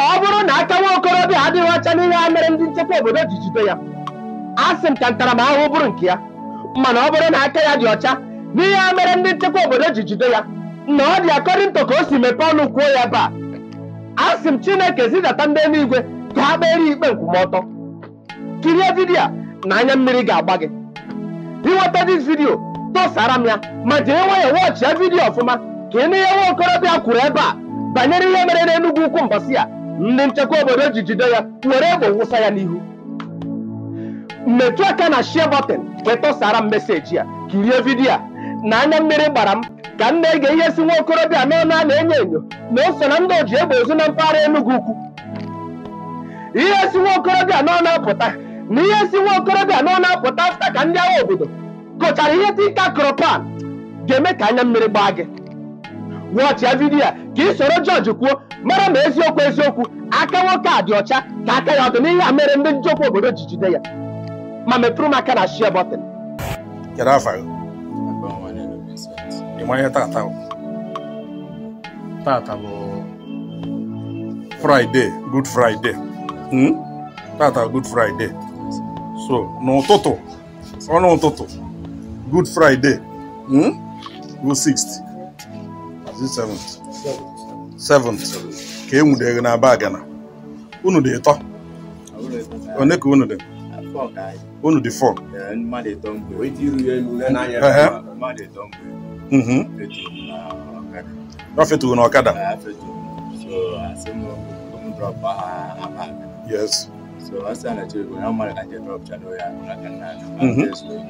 ọ bụrụ na aka nwa okorobịa adịghị ọcha n'ihe a mere ndị nchekwa obodo ji jide ya a sị m ka ntaramahụhụ bụrụ nke ya mana ọ bụrụ na aka ya dị ọcha n'ihe a mere ndị nchekwa obodo ji jide ya na ọ dị akọrịntọ ka o si mepee ọnụ kwuo ya ebe a a sị m chineke zidata ndị eluigwe ka ha kpere ikpe nkwụmọtọ kirie vidiyo a na anya mmiri ga-agba gị ịnweta dis vidiyo tụsara m ya ma jiri nwayọọ wọchịa vidiyo ọfụma ka ị nụ ihe nwa okorobịa kwuru ebe a banyere ihe mere n'Enugwu ukwu mbọsị ya ndị nchekwa obodo ji jide ya were egbe wụsa ya n'ihu metụ aka na share button wee tụsara m meseji ya kirie vidiyo a na anya mmiri gbara m ka m na-ege ihe si nwa okorobịa n'ọnụ a na-enyo enyo na o so na ndị oji egbe ozu na mpaghara Enugwu ukwu ihe si nwa okorobịa n'ọnụ apụta na ihe si nwa okorobịa n'ọnụ apụta afta ka ndị agha obodo kụchara ihe tika kropan ga-eme ka anya mmiri gbaa gị wọchịa vidiyo a ka ị soro jọji kwuo mara ma eziokwu eziokwu aka nwoke a dị ọcha ka aka ya ọdụ n'ihe a mere ndị nchekwa obodo ji jide ya ma mepụrụ m aka na share button kedu afa gị ị ma ihe tata bụ tata bụ fraịde good friday Hmm? tata good friday so n'ụtụtụ ọnụ ụtụtụ good friday hmm? bụ 6th Is it 7th 7th ka e nwudere na bagana unu dị ịtọ one ka unu dị unu dị 4 Ehe. Mhm. ọ feturu n'ọkada yes Mhm.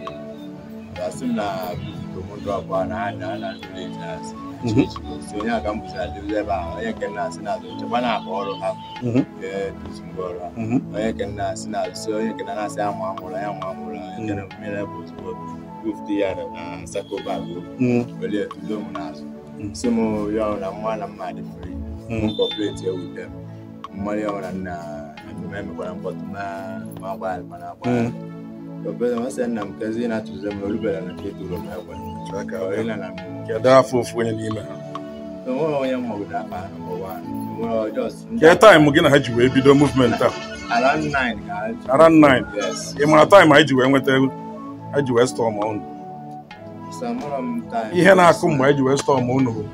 Mhm. onye aka m bụzi adịrị ebe ahụ onye nke nna asị na-azụ nchekwa na-akọ ọrụ ha Mhm. ga-eduzi ngwa ọrụ ha Mhm. onye nke nna asị na-azụ si onye nke nna na-asị amụ amụrụ ya amụ amụrụ onye nke mmiri bụ ozugbo gufti ya na sakoba agụ Mhm. welie tudo m n'azụ Mm. si m ya ọrụ na mma na mma dị fri Mm. kọpụreti ewute m mmadụ ya ọrụ na nna emume emekwara mkpọtụ ma ma agba mana agba Mm. obere masị nna m kezi na-atụzi m olubere na nke tụrụ m egbe Aka onye wee- na na m kedu afọ ofu onye n'ime ha onwere onye mmagodo akpa ha nọmba wan onwere just kee taịmụ gị na ha ji wee bido movement a around nine ka ha ji- Around nine? yes ị mara taịmụ anyị ji wee nweta ego anyị ji wee stọọ ma unu so amụrụ m time ihe na-akụ mgbe anyị ji wee stọọ ma unu bụ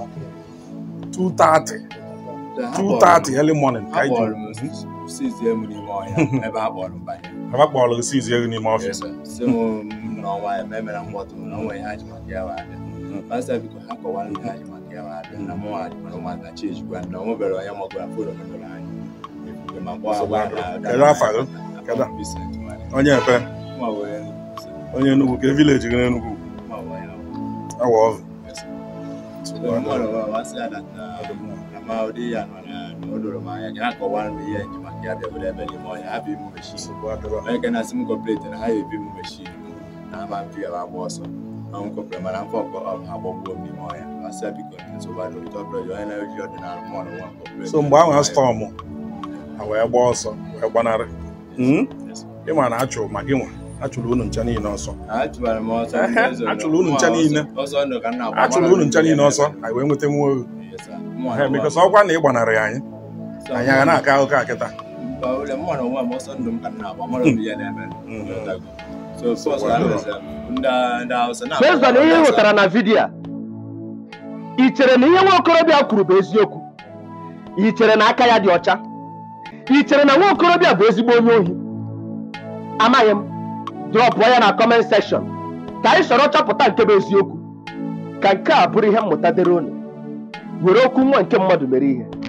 2:30 So ha 2:30 early morning ka ha anyị kpọrọ m ji sisi emu n'ime ọhịa ebe ha kpọrọ m banye ha kpọrọ gị sizi ego n'ime ọfịs si m n'ọnwa ya ma emere mkpọtụ na onwe ihe ha ji maka ya wee abịa pasta biko ha kọwara ihe ha ji maka ya wee abịa na mụ ha ji mara ụmụaka chi ejikwa na o nwebere onye magoro foto metụrụ anyị Ebubo ma gwa agwa na Kedu afa gị? Kedu? Vincent Nwale. onye ebe Mụ a were nnukwu Vincent. onye Enugu ke vileji gị n'Enugu Mụ a were ya. awa ọvụ So, mmadụ wa- wa sị ya that na na ma ụdị ya nọ na na o doro m anya ka ha kọwara m ihe nji maka ya bịa ebe n'ime ọhịa ha bụ imu meshin onye ka na-asị m kọpụreti na ha ya ebi imu meshin na ama mpi ya agba ọsọ ma m kọpụrụ mana mfe ọkọ ọ ha gbagbuo m n'ime ọhịa masị ya biko nsogbu adị ụtọ bụrụ onye na-eji ọdịnala mmadụ nwa kọpụreti so mgbe ahụ ha stọọmụ ha wee gbaa ọsọ wee gbanarị Hmm? ị ma na achụrụ ma gị nwa achụrụ unu ncha niile ọsọ achụbara m ọsọ Ehe, ndị eze achụrụ unu ncha nọ. niile. ọsọ ndụ ka m na-agba achụrụ unu ncha niile ọsọ anyị wee nweta nwa oru Yes, sir. Mụ a bikos nọ- ọkwa na ị gbanarị anyị So, anyị agha na-aka akụkọ a kịta mba, ole mụ na onwe m ọsọ ndụ m ka m na-agba mara m ihe na-eme Mhm. so first Wow. ha meziri m, ndị ndị Hausa na based on ihe ị hụtara na vidiyo a ị chere na ihe nwa okorobịa kwuru bụ eziokwu ị chere na aka ya dị ọcha ị chere na nwa okorobịa bụ ezigbo onye ohi amaghị m drọpụọ ya na kọment sekshọn ka anyị sọrọ chọpụta nke bụ eziokwu ka nke a bụrụ ihe mmụta dịrị unu were okwu nwa nke mmadụ mere ihe